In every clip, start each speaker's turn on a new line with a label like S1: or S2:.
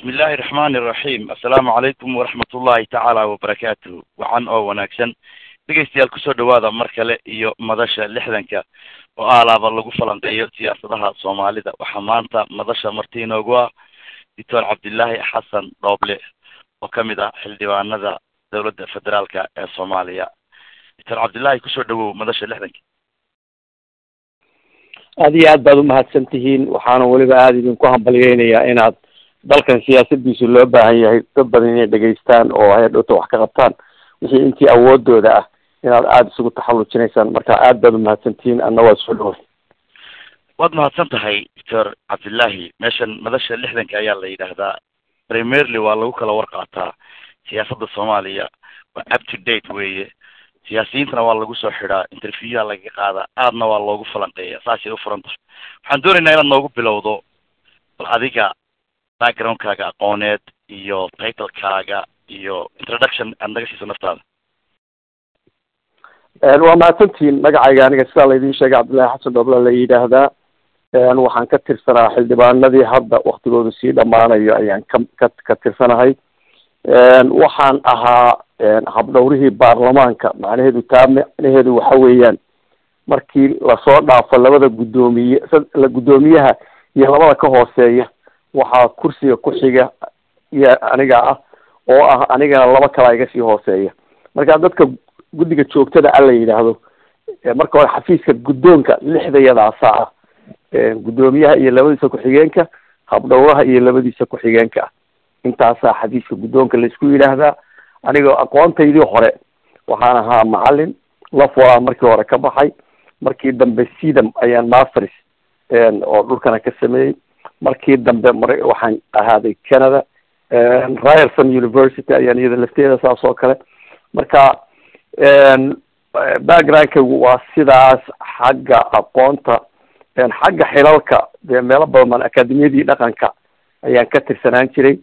S1: bismi illaahi raxmaani iraxiim assalaamu calaykum waraxmat ullahi tacaala wabarakaatuhu wacan oo wanaagsan dhegeystayaal kusoo dhawaada mar kale iyo madasha lixdanka oo aalaaba lagu falanqeeyo siyaasadaha soomaalida waxaa maanta madasha marti inoogu ah doctor cabdillaahi xasan dhooble oo kamid ah xildhibaanada dowladda federaalka ee soomaaliya doctor cabdillahi kusoo dhawow madasha lixdanka
S2: aad iyo aad baad umahadsan tihiin waxaana weliba aada idinku hambalyeynayaa inaad dalkan siyaasadiisu loo baahan yahay dad badan inay dhegaystaan oo hay-adhowta wax ka qabtaan wixii intii awoodooda ah inaad aada isugu taxallujinaysaan marka aad baad umahadsan tihiin anna waa soo dhawa
S1: waad mahadsan tahay doctor cabdillahi meeshan madasha lixdanka ayaa la yidhaahdaa primerly waa lagu kala warqaataa siyaasadda soomaaliya waa up to date weeye siyaasiyiintana waa lagu soo xidhaa interviewyaa laga qaadaa aadna waa loogu falanqeeya saasay u furan tahay waxaan doonaynaa inaad noogu bilowdo bal adiga backgroundkaaga aqooneed iyo titlekaaga iyo introduction aad naga siiso naftaada
S2: waa mahadsantihiin magacayga aniga sidaa laydin sheegay cabdillahi xasan dhobla la yidhaahdaa waxaan ka tirsanaa xildhibaanadii hadda waktigoodu sii dhamaanayo ayaan ka ka ka tirsanahay waxaan ahaa habdhowrihii baarlamaanka macnaheedu taa macnaheedu waxa weeyaan markii lasoo dhaafo labada guddoomiye la guddoomiyaha iyo labada ka hooseeya waxaa kursiga ku xiga iyo aniga ah oo ah anigana laba kalaa iga sii hooseeya marka dadka guddiga joogtada a la yidhaahdo marka hore xafiiska guddoonka lixdayadaasa ah guddoomiyaha iyo labadiisa ku-xigeenka habdhowraha iyo labadiisa ku-xigeenka ah intaasaa xafiiska guddoonka laisku yidhaahdaa aniga aqoontaydii hore waxaan ahaa macalin laforaa markii hore ka baxay markii dambe sedam ayaan masters oo dhulkana ka sameeyey markii dambe mar waxaan ahaaday canada ryerson university ayaan iyada lafteeda saas oo kale marka backgroundkaygu waa sidaas xagga aqoonta xagga xilalka dee meelo badan baan akademiyadii dhaqanka ayaan ka tirsanaan jiray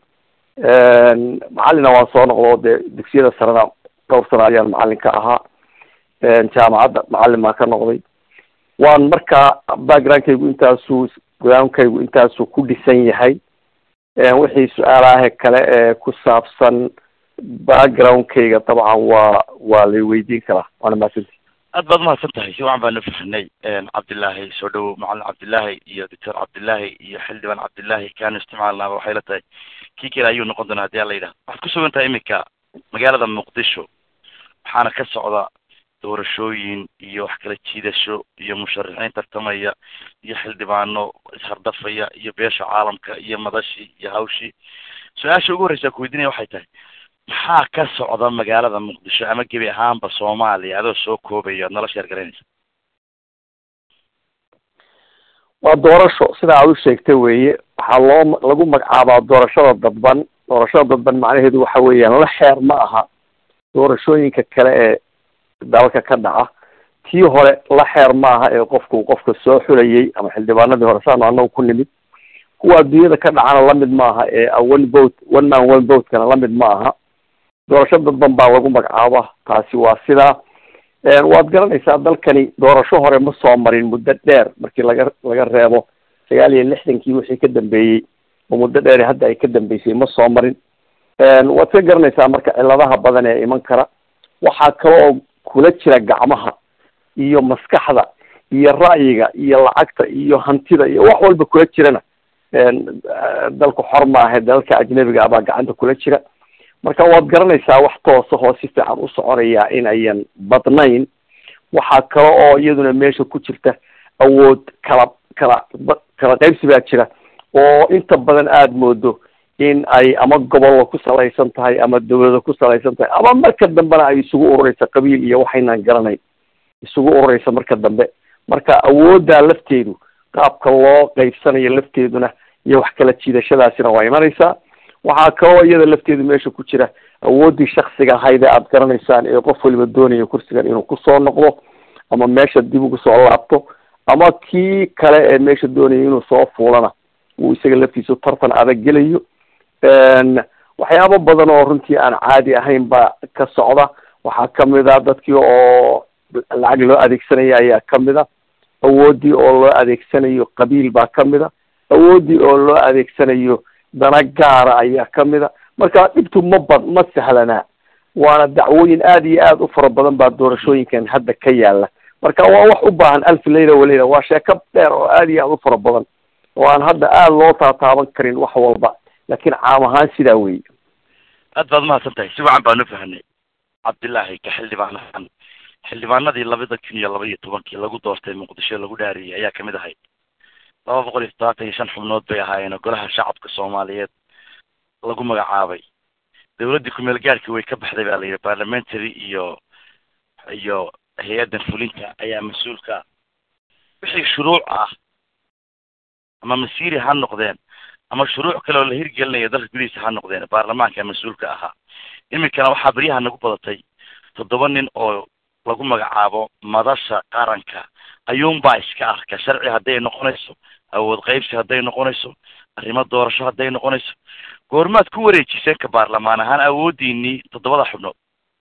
S2: macalina waan soo noqdo dee dugsiyada sarena dhowr sano ayaan macalin ka ahaa jaamacadda macalin baan ka noqday waan markaa backgroundkaygu intaasuu groundkaygu intaasuu ku dhisan yahay wixii su-aalaha kale ee ku saabsan backgroundkayga dabcan waa waa lay weydiin karaa waana mahadsanti
S1: aad baad umahadsan tahay si wacan baanu fahnay cabdillahi soo dhawow macalin cabdillahi iyo doctor cabdillahi iyo xildhibaan cabdillahi kaanu isticmaalnaaba waxay la tahay kii kale ayuu noqon doonaa hadii ala yidhaha waxaad ku sugan tahay iminka magaalada muqdisho waxaana ka socda doorashooyin iyo wax kala jiidasho iyo musharaxiin tartamaya iyo xildhibaano ishardafaya iyo beesha caalamka iyo madashii iyo hawshii su-aasha ugu horreysa ku weydiinaya waxay tahay maxaa ka socda magaalada muqdisho ama gebi ahaanba soomaaliya adoo soo koobaya ad nala sheer garanaysa
S2: waa doorasho sida aad u sheegtay weeye waxaa loo lagu magacaabaa doorashada dadban doorashada dadban macnaheedu waxa weeyaan la xeer ma aha doorashooyinka kale ee dalka ka dhaca tii hore la xeer ma aha ee qofku qofka soo xulayay ama xildhibaanadii hore saanu anagu ku nimid kuwa adduunyada ka dhacana lamid ma aha ee one vote one man one votekana lamid ma aha doorasho dadban baa lagu magacaaba taasi waa sidaa waad garanaysaa dalkani doorasho hore ma soo marin muddo dheer markii laga laga reebo sagaal iyo lixdankii wixii ka dambeeyey oo muddo dheer hadda ay ka dambeysay ma soo marin waad ka garanaysaa marka ciladaha badan ee iman kara waxaa kale oo kula jira gacmaha iyo maskaxda iyo ra'yiga iyo lacagta iyo hantida iyo wax walba kula jirana dalku xor maahe dalalka ajnabiga abaa gacanta kula jira marka waad garanaysaa wax toosa oo si fiican u soconaya in ayan badnayn waxaa kale oo iyaduna meesha ku jirta awood kala kala kala qaybsi baa jira oo inta badan aada moodo in ay ama gobollo ku salaysan tahay ama dawlado ku salaysan tahay ama marka dambena ay isugu urureysa qabiil iyo waxaynaan garanayn isugu urureysa marka dambe marka awooddaa lafteedu qaabka loo qaybsanayo lafteeduna iyo wax kala jiidashadaasina waa imanaysaa waxaa kaloo iyada lafteedu meesha ku jira awooddii shaksiga ahayd ee aada garanaysaan ee qof waliba doonayo kursigan inuu kusoo noqdo ama meesha dib ugu soo laabto ama kii kale ee meesha doonaya inuu soo fuulana uu isaga laftiisu tartan adag gelayo waxyaabo badan oo runtii aan caadi ahayn baa ka socda waxaa kamid a dadkii oo lacag loo adeegsanaya ayaa kamid a awooddii oo loo adeegsanayo qabiil baa kamid a awooddii oo loo adeegsanayo dana gaara ayaa kamid a marka dhibtu ma bad ma sahlanaa waana dacwooyin aada iyo aada u fara badan baa doorashooyinkan hadda ka yaala marka waa wax u baahan alfi layla walayla waa sheeko dheer oo aada iyo aada u fara badan oo aan hadda aada loo taataaban karin wax walba laakiin caam ahaan sidaa weeye
S1: aad baad umahadsan tahay si wacan baanu fahanay cabdillaahi ka xildhibaan ahaan xildhibaanadii labada kun iyo laba iyo tobankii lagu doortay muqdisho lagu dhaariyay ayaa kamid ahayd laba boqol iyo toddobaatan iyo shan xubnood bay ahaayeen oo golaha shacabka soomaaliyeed lagu magacaabay dawladdii kumeel gaarhkii way ka baxday baa la yidhi parliamentary iyo iyo hay-addan fulinta ayaa mas-uulka wixii shuruuc ah ama masiiri ha noqdeen ama shuruuc kale oo la hirgelinaya dalka gudihiisa ha noqdeen baarlamaanka mas-uulka ahaa iminkana waxaa beryaha nagu badatay toddoba nin oo lagu magacaabo madasha qaranka ayuunbaa iska arka sharci hadday noqonayso awood qaybsi hadday noqonayso arrimo doorasho hadday noqonayso goormaad ku wareejiseen ka baarlamaan ahaan awoodiinii toddobada xubnood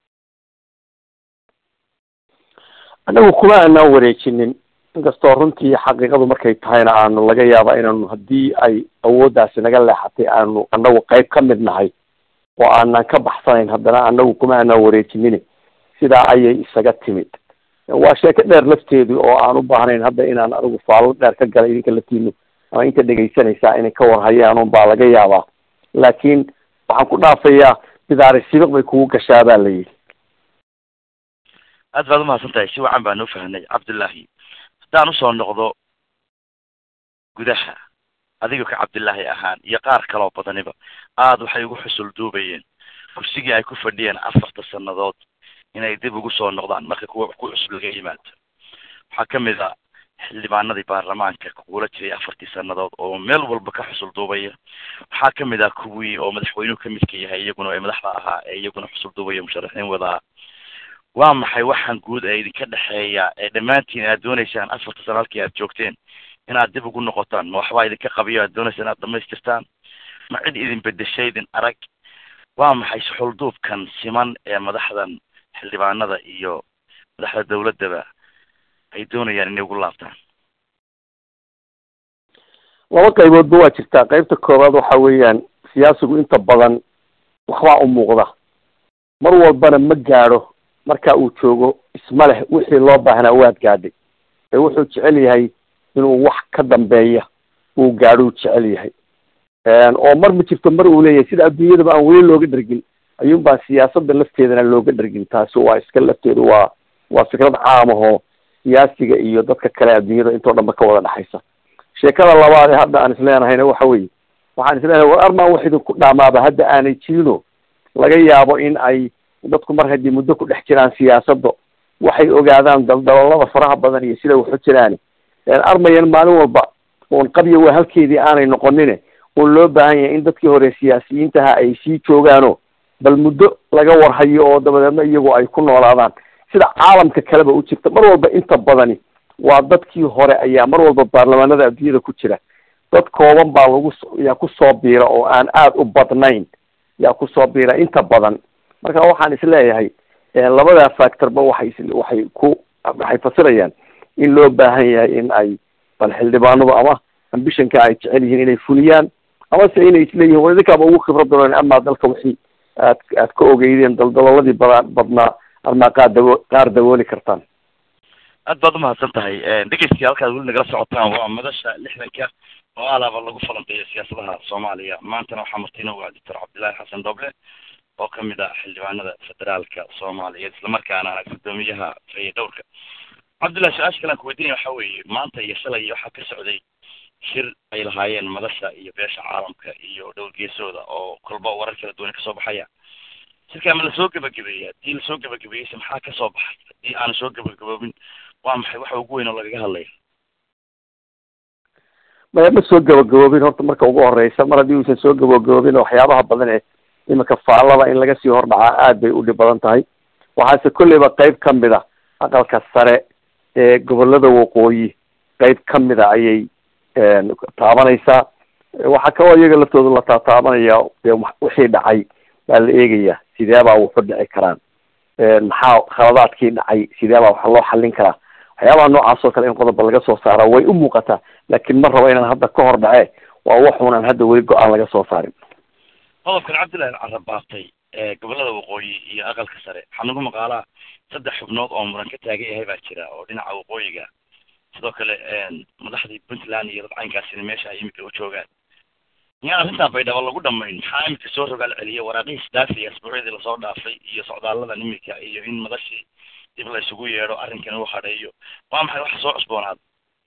S2: anagu kuma aanaan wareejinin inkastoo runtii xaqiiqadu markay tahayna aanu laga yaaba inaanu haddii ay awooddaasi naga leexatay aanu anagu qayb ka mid nahay oo aanan ka baxsanayn haddana anagu kuma aanaan wareejinin sidaa ayay isaga timid waa sheeko dheer lafteedu oo aan u baahnayn hadda inaan anigu faallo dheer ka galay idinka laftiinu ama inta dhegaysanaysaa inay ka warhayaan un baa laga yaabaa laakiin waxaan ku dhaafayaa bidaari sibiq bay kugu gashaa baa la yidhi
S1: aad baad umahadsan tahay si wacan baan u fahnay cabdullaahi haddaan usoo noqdo gudaha adiga ka cabdillaahi ahaan iyo qaar kaloo badaniba aada waxay ugu xusul duubayeen kursigii ay ku fadhiyeen afarta sannadood inay dib ugu soo noqdaan marka kuwa ku cusub laga yimaado waxaa kamid a xildhibaanadii baarlamaanka kugula jiray afartii sannadood oo meel walba ka xusul duubaya waxaa kamid ah kuwii oo madaxweynuhu kamidka yahay iyaguna ee madaxda ahaa ee iyaguna xusul duubaya musharaxiin wadaa waa maxay waxaan guud ee idinka dhexeeya ee dhammaantiin aad dooneysaan afarta sano halkii aad joogteen inaad dib ugu noqotaan ma waxbaa idinka qabiyo aad dooneysaan inaad dhamaystirtaan ma cid idin bedeshay idin arag waa maxay suxulduubkan siman ee madaxdan xildhibaanada iyo madaxda dawladdaba ay doonayaan inay ugu laabtaan
S2: laba qayboodba waa jirtaa qaybta koowaad waxa weeyaan siyaasigu inta badan waxbaa u muuqda mar walbana ma gaadho marka uu joogo isma leh wixii loo baahnaa waad gaadhay ee wuxuu jecel yahay inuu wax ka dambeeya uu gaadhou jecel yahay oo mar ma jirto mar uu leeyahay sida adduunyadaba aan weli looga dhergin ayuun baa siyaasadda lafteedana looga dhergin taasi waa iska lafteedu waa waa fikrad caam ahoo siyaasiga iyo dadka kale adduunyada intoo dhanba ka wada dhexaysa sheekada labaad ee hadda aan isleenahayna waxa weeye waxaan isleenahay war armaan wax idinku dhaamaaba hadda aanay jirino laga yaabo in ay dadku mar haddii muddo ku dhex jiraan siyaasadda waxay ogaadaan daldaloolada faraha badan iyo sida waxu jiraan armayan maalin walba oon qabya waa halkeedii aanay noqonine oo loo baahan yahay in dadkii hore siyaasiyiintaha ay sii joogaano bal muddo laga warhayo oo dabadeedna iyagu ay ku noolaadaan sida caalamka kaleba u jirta mar walba inta badani waa dadkii hore ayaa mar walba baarlamaanada adduunyada ku jira dad kooban baa lagu yaa kusoo biira oo aan aada u badnayn yaa kusoo biira inta badan marka waxaan isleeyahay labadaa factorba waxay waxay ku waxay fasirayaan in loo baahan yahay in ay bal xildhibaanadu ama ambishonka ay jecel yihiin inay fuliyaan amase inay isleeyihin war idinkaaba ugu khibrad dooneen amaa dalka wixii aad aad ka ogeydeen daldalooladii bada badnaa amaa qaar dawo qaar dawooli kartaan
S1: aad baad umahadsan tahay dhegeyskii halkaad weli nagala socotaan waa madasha lixdanka oo alaaba lagu falanqeeyo siyaasadaha soomaaliya maantana waxaa martina u ah doctor cabdillaahi xasan doble oo kamid ah xildhibaanada federaalka soomaaliyeed islamarkaana ah guddoomiyaha faye dhowrka cabdillah su-aasha kale aan kuweydiinaya waxa weeye maanta iyo shalay waxaa ka socday shir ay lahaayeen madasha iyo beesha caalamka iyo dhowr geesooda oo kolba warar kala duwan kasoo baxaya shirkaa ma lasoo gebagabeeyey haddii lasoo gebagabeeyeyse maxaa kasoo baxay haddii aana soo gebagaboobin waa maxay waxa ugu weyn oo lagaga hadlaya
S2: maya ma soo gabagaboobin horta marka ugu horeysa mar haddii uusan soo gabagaboobin waxyaabaha badan ee iminka faallada in laga sii hordhacaa aad bay udhib badan tahay waxaase kolleyba qeyb kamid a aqalka sare ee gobolada waqooyi qeyb kamid a ayay taabanaysaa waxaa kaloo iyaga laftooda la taataabanaya dee wixii dhacay baa la eegaya sideebaa wuxu dhici karaan maxaa khaladaadkii dhacay sideebaa waxa loo xallin karaa waxyaabaha noocaas oo kale in qodoba laga soo saara way u muuqataa laakiin ma rabo inaan hadda ka hor dhace waa waxuunan hadda weli go-aan laga soo saarin
S1: qodobkan cabdillahi carabaaftay gobolada waqooyi iyo aqalka sare waxaa nagu maqaalaa saddex xubnood oo muran ka taagan yahay baa jira oo dhinaca waqooyiga sidoo kale madaxdii puntland iyo dadcaynkaasina meesha ay imika u joogaan miyaan arrintan baydhabo lagu dhamayn maxaa imika soo rogaal celiya waraaqihii isdaafiya asbuucyadii lasoo dhaafay iyo socdaaladan imika iyo in madashii dib la isugu yeedho arrinkan uu hadheeyo waa maxay waxa soo cusboonaada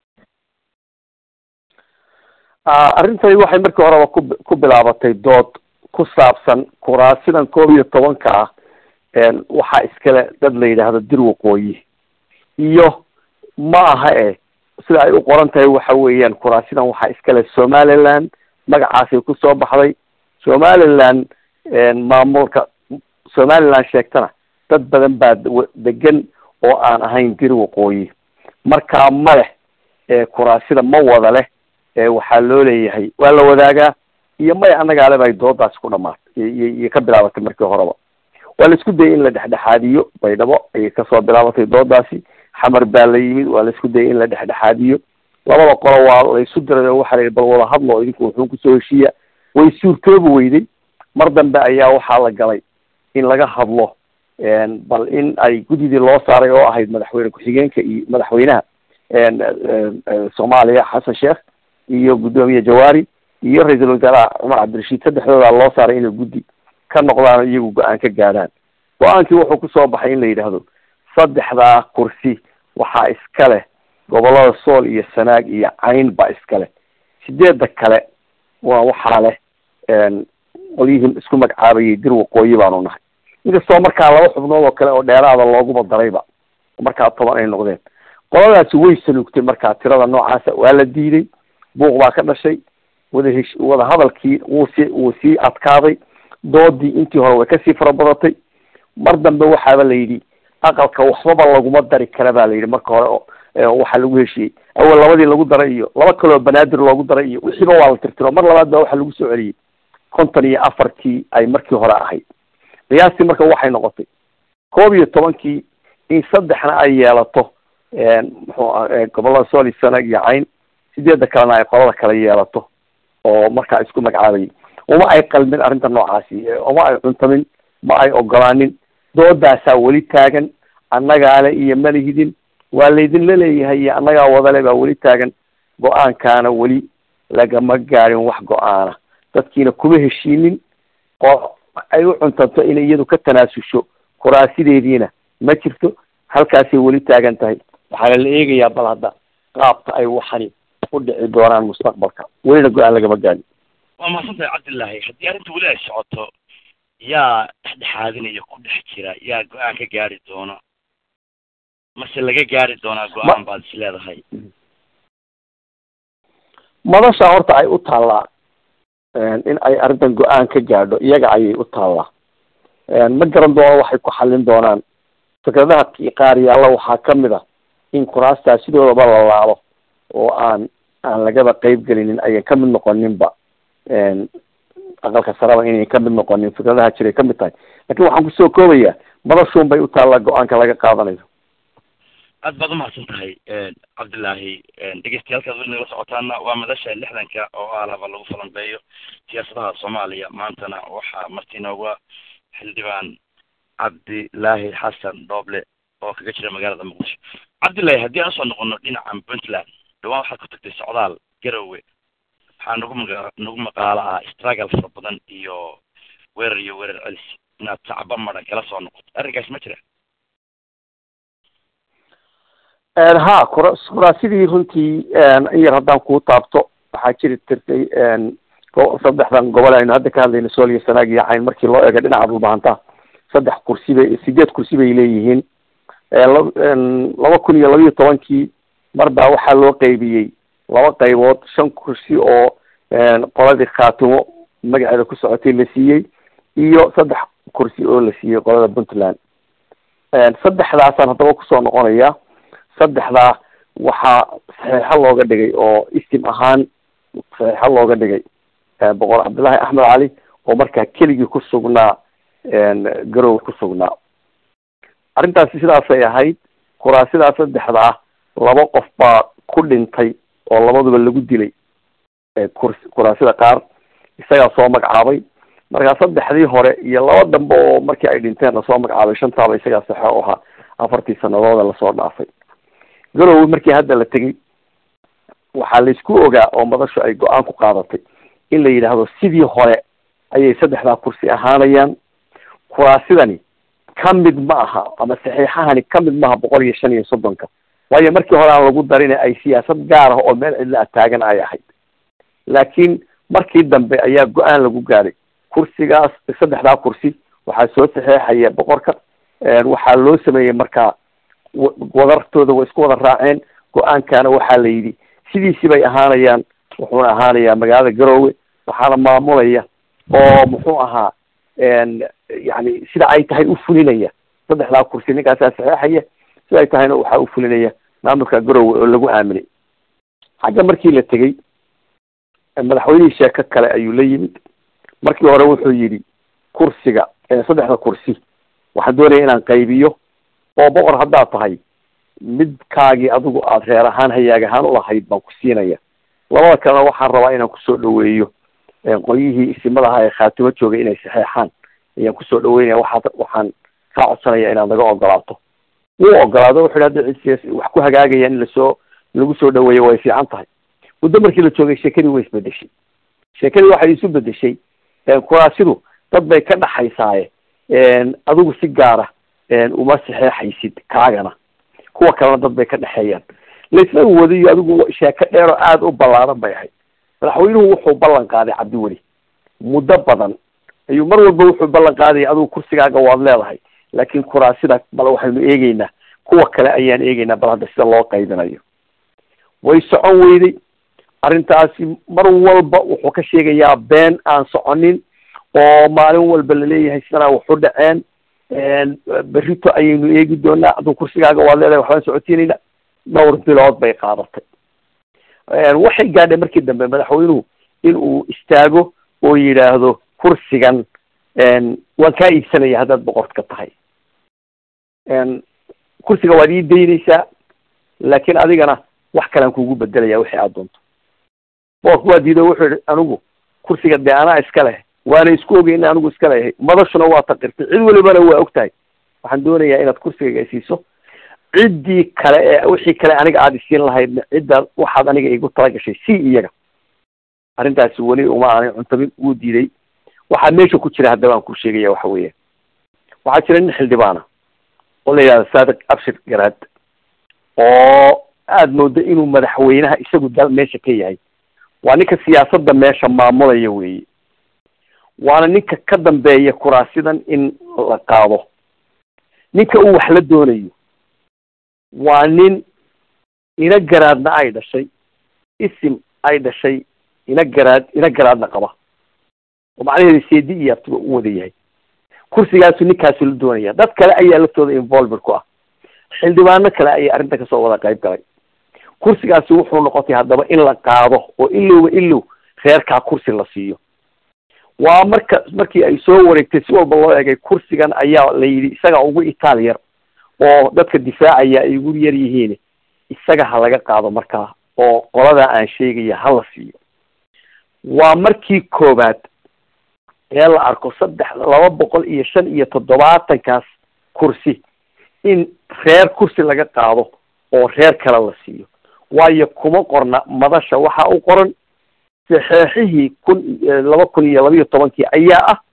S2: arrintani waxay markii horeba ku ku bilaabatay dood ku saabsan kuraasidan koob iyo tobanka ah waxaa iskale dad la yidhaahdo dir waqooyi iyo ma aha e sida ay u qoran tahay waxa weeyaan kuraasidan waxaa iskale somaliland magacaasay kusoo baxday somaliland maamulka somaliland sheegtana dad badan baa degan oo aan ahayn dir waqooyi markaa ma leh kuraasida ma wada leh waxaa loo leeyahay waa la wadaagaa iyo maya annagaale bay doodaasi ku dhamaatay iyo ka bilaabatay markii horeba waa la isku dayay in la dhexdhexaadiyo baydhabo ayay kasoo bilaabatay doodaasi xamar baa la yimid waa la isku dayay in la dhexdhexaadiyo labada qolo waa laysu diray oo waxa la yidhi bal wada hadlo idinku wuxuu kusoo heshiiya way suurtoobi weyday mar dambe ayaa waxaa la galay in laga hadlo bal in ay guddidii loo saaray oo ahayd madaxweyne ku-xigeenka iyo madaxweynaha soomaaliya xasan sheekh iyo guddoomiye jawaari iyo ra-iisul wasaaraha cumar cabdirashiid saddexdoodaa loo saaray inay guddi ka noqdaan iyagu go-aan ka gaadhaan go-aankii wuxuu kusoo baxay in la yidhaahdo saddexdaa kursi waxaa iska leh gobolada sool iyo sanaag iyo cayn baa iska leh sideedda kale waa waxaa leh qolyihii isku magacaabayay dir waqooyi baanu nahay inkastoo markaa laba xubnood oo kale oo dheeraada looguba darayba markaa toban ay noqdeen qoladaasi way sanuugtay markaa tirada noocaasa waa la diiday buuq baa ka dhashay wada hesh wada hadalkii wuu sii wuu sii adkaaday doodii intii hore way kasii farabadatay mar dambe waxaaba la yidhi aqalka waxbaba laguma dari kara ba la yidhi marka hore oo waxaa lagu heshiiyey awal labadii lagu daray iyo laba kaloo banaadir loogu daray iyo wixiiba waa la tirtiro mar labaad ba waxaa lagu soo celiyey konton iyo afartii ay markii hore ahayd qiyaastii marka waxay noqotay koob iyo tobankii in saddexna ay yeelato muxuu gobolada sooli sanag iyo cayn sideedda kalena ay qolada kale yeelato oo markaa isku magacaabayay uma ay qalmin arrinta noocaasi uma ay cuntamin ma ay ogolaanin doodaasaa weli taagan annagaale iyo malihidin waa laydinla leeyahay iyo annagaa wadale baa weli taagan go-aankaana weli lagama gaadhin wax go-aana dadkiina kuma heshiinin oo ay u cuntanto inay iyadu ka tanaasusho kuraasideediina ma jirto halkaasay weli taagan tahay waxaana la eegayaa bal hadda qaabka ay waxani u dhici doonaan mustaqbalka welina go-aan lagama gaadhin
S1: waa mahadsantahay cabdillaahi haddii arrinta weli ay socoto yaa dhexdhexaadinaya ku dhex jira yaa go-aan ka gaari doona mase laga gaari doonaa go-aan baad is leedahay
S2: madasha horta ay u taallaa in ay arrintan go-aan ka gaadho iyaga ayay u taallaa ma garan doono waxay ku xallin doonaan fikradaha qaar yaalla waxaa kamid ah in kuraastaa sidoodaba la laalo oo aan aan lagaba qeyb gelinin ayan kamid noqoninba aqalka saraba inayn kamid noqonin fikradaha jiray kamid tahay lakin waxaan kusoo koobayaa madashuun bay u taallaa go-aanka laga qaadanayo
S1: aad baad umahadsan tahay cabdillaahi dhegeystayaaalkaad weli nagala socotaana waa madasha lixdanka oo alaba lagu falanbeeyo siyaasadaha soomaaliya maantana waxaa marti inooga xildhibaan cabdilaahi xasan dhooble oo kaga jira magaalada muqdisho cabdillahi haddii aan usoo noqono dhinacan puntland dhawaan waxaad ku tagtay socdaal garowe waxaa nagu maga nagu maqaalo ah struggle fara badan iyo weerar iyo weerar celis inaad sacba maran kala soo noqoto arrinkaas ma jira
S2: ha kura kuraasidii runtii in yar haddaan kuu taabto waxaa jiri jirtay saddexdan gobol aynu hadda ka hadlayno sool iyo sanaag iyo cayn markii loo eego dhinaca dhulbahanta saddex kursi bay sideed kursi bay leeyihiin laba kun iyo labiyo tobankii mar baa waxaa loo qeybiyey laba qaybood shan kursi oo qoladii khaatimo magaceeda ku socotay la siiyey iyo saddex kursi oo la siiyey qolada puntland saddexdaasaan haddaba kusoo noqonaya saddexdaa waxaa saxiixo looga dhigay oo istim ahaan saxiixo looga dhigay boqor cabdullaahi axmed cali oo markaa keligii ku sugnaa garowe ku sugnaa arrintaasi sidaasay ahayd kuraasidaa saddexdaa laba qof baa ku dhintay oo labaduba lagu dilay kur kuraasida qaar isagaa soo magacaabay markaa saddexdii hore iyo laba dambe oo markii ay dhinteen lasoo magacaabay shantaaba isagaa saxo u ahaa afartii sanadooda lasoo dhaafay garowe markii hadda la tegey waxaa laysku ogaa oo madashu ay go-aan ku qaadatay in la yidhaahdo sidii hore ayay saddexdaa kursi ahaanayaan kuraasidani ka mid ma aha ama saxiixahani ka mid maaha boqol iyo shan iyo soddonka waayo markii hore aan lagu darin ay siyaasad gaar ah oo meel cidla a taagan ay ahayd laakiin markii dambe ayaa go-aan lagu gaaray kursigaas saddexdaa kursi waxaa soo saxeexaya boqorka waxaa loo sameeyey markaa wadartooda way isku wada raaceen go-aankana waxaa la yidhi sidiisi bay ahaanayaan wuxuuna ahaanayaa magaalada garoowe waxaana maamulaya oo muxuu ahaa yani sida ay tahay u fulinaya saddexdaa kursi ninkaasaa saxeexaya sida ay tahayna waxaa u fulinaya maamulka garoowe oo lagu aaminay xagga markii la tegey madaxweynihii sheeko kale ayuu la yimid markii hore wuxuu yidhi kursiga saddexda kursi waxaan doonaya inaan qaybiyo oo boqor haddaad tahay midkaagii adigu aada reer ahaan hayaag ahaan ulahayd baan ku siinaya labada kalena waxaan rabaa inaan kusoo dhaweeyo qolyihii isimada ahaa ee khaatimo joogay inay saxeexaan ayaan kusoo dhaweynaya waxaad waxaan kaa codsanaya inaad naga ogolaato wuu ogolaado wuxu yhi hadda cid wax ku hagaagayaan in lasoo lagu soo dhaweeyo way fiican tahay muddo markii la joogay sheekadii way isbedeshay sheekadii waxay isu bedeshay kuraasidu dad bay ka dhaxaysaaye adigu si gaara uma saxeexaysid kaagana kuwa kalena dad bay ka dhexeeyaan laisla wadayo adigu sheeko dheeroo aada u ballaaran bay ahayd madaxweynuhu wuxuu ballan qaaday cabdiweli muddo badan ayuu mar walba wuxuu ballan qaadaya adigu kursigaaga waad leedahay laakiin kuraasida bal waxaynu eegeynaa kuwa kale ayaan eegeynaa bal hadda sida loo qaybinayo way socon weyday arrintaasi mar walba wuxuu ka sheegayaa been aan soconin oo maalin walba laleeyahay sidanaa waxu dhaceen berrito ayaynu eegi doonaa hadduu kursigaaga waad leedahay waxbaan socotiinayna dhowr bilood bay qaadatay waxay gaadhay markii dambe madaxweynuhu in uu istaago oo yidhaahdo kursigan waan kaa iibsanaya haddaad boqorka tahay kursiga waad ii daynaysaa laakiin adigana wax kalean kuugu bedelaya wixii aada doonto boqorku waa diido wuxuu yihi anigu kursiga dee anaa iska leh waana isku ogay in anigu iska leeyahay madashuna waa taqirtay cid walibana waa og tahay waxaan doonayaa inaad kursigayga isiiso ciddii kale ee wixii kale aniga aada isiin lahaydna cidda waxaad aniga igu talagashay si iyaga arrintaasi weli uma aanay cuntabin wuu diiday waxaa meesha ku jira haddaba aan ku sheegaya waxa weeya waxaa jira nin xildhibaana oo la yidhahda saadiq abshir garaad oo aada moodo inuu madaxweynaha isagu dal meesha ka yahay waa ninka siyaasadda meesha maamulaya weeye waana ninka ka dambeeya kuraasidan in la qaado ninka uu wax la doonayo waa nin ina garaadna ay dhashay isim ay dhashay ina garaad ina garaadna qaba oo macnaheedu seedi iyo abtiba u wada yahay kursigaasu ninkaasu la doonaya dad kale ayaa laftooda involved ku ah xildhibaano kale ayaa arrinta kasoo wada qayb galay kursigaasi wuxuu noqotay haddaba in la qaado oo ilowba ilow reerkaa kursi la siiyo waa marka markii ay soo wareegtay si walba loo egay kursigan ayaa la yidhi isaga ugu itaal yar oo dadka difaacaya ay ugu yar yihiin isaga ha laga qaado markaa oo qoladaa aan sheegaya ha la siiyo waa markii koobaad ee la arko saddex laba boqol iyo shan iyo toddobaatankaas kursi in reer kursi laga qaado oo reer kale la siiyo waayo kuma qorna madasha waxa u qoran saxeexihii kun laba kun iyo labiiyo tobankii ayaa ah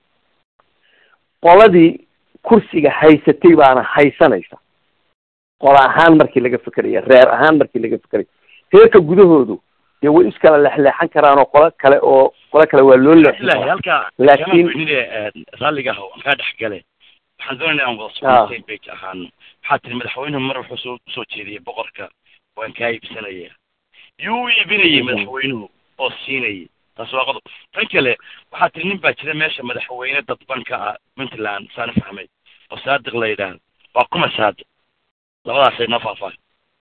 S2: qoladii kursiga haysatay baana haysanaysa qola ahaan markii laga fekeraya reer ahaan markii laga fekeraya reerka gudahoodu dee way iskala leexleexan karaan oo qolo kale oo qolo kale waa loo leexin
S1: halka
S2: laakiin
S1: raalliga ah aan kaa dhex gale waxaan doonaya aan wada socon page ahaan waxaa tiri madaxweynuhu mar wuxuu soo usoo jeediyey boqorka waan kaa iibsanaya yuu u iibinayay madaxweynuhu oo siinayay taas waa qodob tan kale waxaa tiri nin baa jira meesha madaxweyne dadban ka ah puntland saana fahmay oo saadiq la yidhaahdo waa kuma saadiq labadaasay noo faahfaahay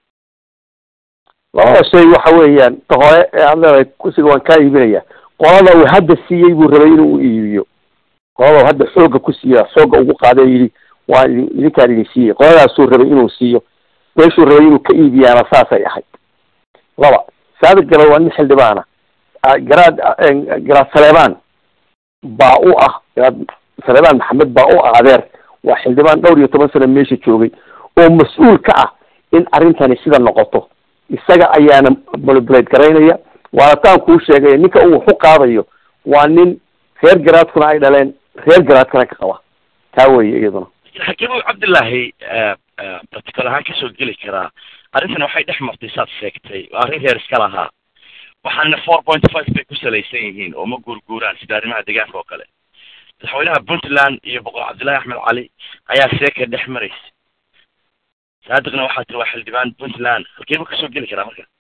S2: labada shay waxa weeyaan ta hore ee aad leedahay kursiga waan kaa iibinaya qolada uu hadda siiyey buu rabay inuu u iibiyo qolada uu hadda xoogga ku siiya xoogga ugu qaada yidhi waa idin idinkaan idin siiyey qoladaasuu rabay inuu siiyo meeshuu rabay inuu ka iibiyaana saasay ahayd laba saadiq galo waa nin xildhibaana garaad garaad saleebaan baa u ah garaad saleebaan maxamed baa u ah adeer waa xildhibaan dhowr iyo toban sano meesha joogay oo mas-uul ka ah in arrintani sida noqoto isaga ayaana manipulate garaynaya waana taan kuu sheegay ninka uu waxu qaadayo waa nin reer garaadkuna ay dhaleen reer garaadkana ka qaba taa weye iyaduna
S1: xakiimow cabdillaahi practical ahaan kasoo geli karaa arrintani waxay dhex martay saad sheegtay waa arrin reer iska lahaa waxaana four point five bay ku salaysan yihiin oo ma guurguuraan sida arrimaha deegaanka oo kale madaxweynaha puntland iyo boqor cabdillahi axmed cali ayaa seeka dhex maraysa saadiqna waxaa tiri waa xildhibaan puntland halkeeba kasoo geli karaa marka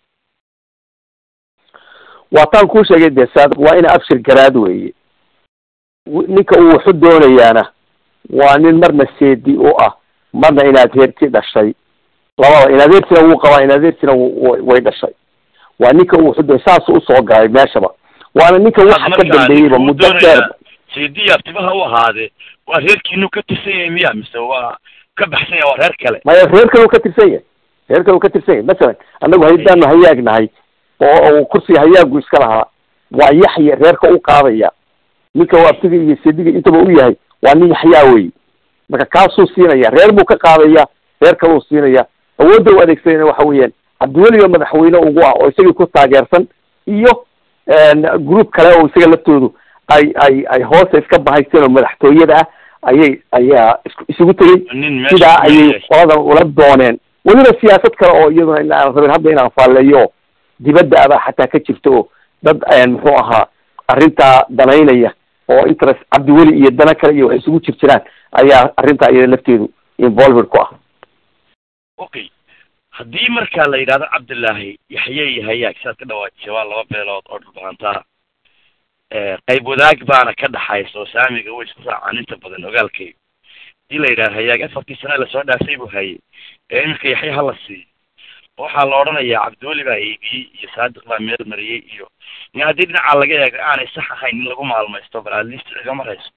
S2: waa taan kuu sheegay dee saadiq waa ina abshir garaad weeye ninka uu waxu doonayaana waa nin marna seedi u ah marna inaad heerti dhashay labada inadeertina wuu qabaa inadeertina way dhashay waa ninka uu waxu doonay saasuu usoo galay meeshaba waana ninka waxa ka dambeeyeyba muddo dheer
S1: seediya abtimaha u ahaade waa reerkiinu ka tirsan yahay miya mise waa ka baxsan yahay waa reer kale
S2: maya reer kale u ka tirsan yahay reer kale u ka tirsan yahay masalan annagu haydaanu hayaag nahay oo kursiga hayaagu iska lahaa waa yaxya reerka u qaadaya ninka uu abtiga iyo seediga intaba u yahay waa nin yaxyaa wey marka kaasuu siinaya reer buu ka qaadaya reer kaluu siinaya awoodda u adeegsanayna waxa weeyaan cabdiweliba madaxweyne ugu ah oo isagii ku taageersan iyo group kale oo isaga laftoodu ay ay ay hoosta iska bahaysteen oo madaxtooyada ah ayay ayaa is isugu tegey sidaa ayay qoladan ula dooneen weliba siyaasad kale oo iyaduna in aan rabin hadda inaan faalleeyo dibadda abaa xataa ka jirta oo dad muxuu ahaa arrintaa danaynaya oo interest cabdiweli iyo dana kale iyo wax isugu jir jiraan ayaa arrintaa iyada lafteedu involved ku ah
S1: okay haddii markaa la yidhahdo cabdillaahi yaxye iyo hayaag sidaad ka dhawaajisay waa laba beelood oo dhulbahantaa qayb wadaag baana ka dhaxaysa oo saamiga way isku raacaan inta badan ogaalkayga hadii la yidhahdo hayaag afartii sane lasoo dhaafay buu hayay ee iminka yaxye hala siiyo waxaa la odhanayaa cabdiweli baa eegiyey iyo saadiq baa meel mariyey iyo in haddii dhinacaa laga eego aanay sax ahayn in lagu maalmaysto bal atleast igama hayso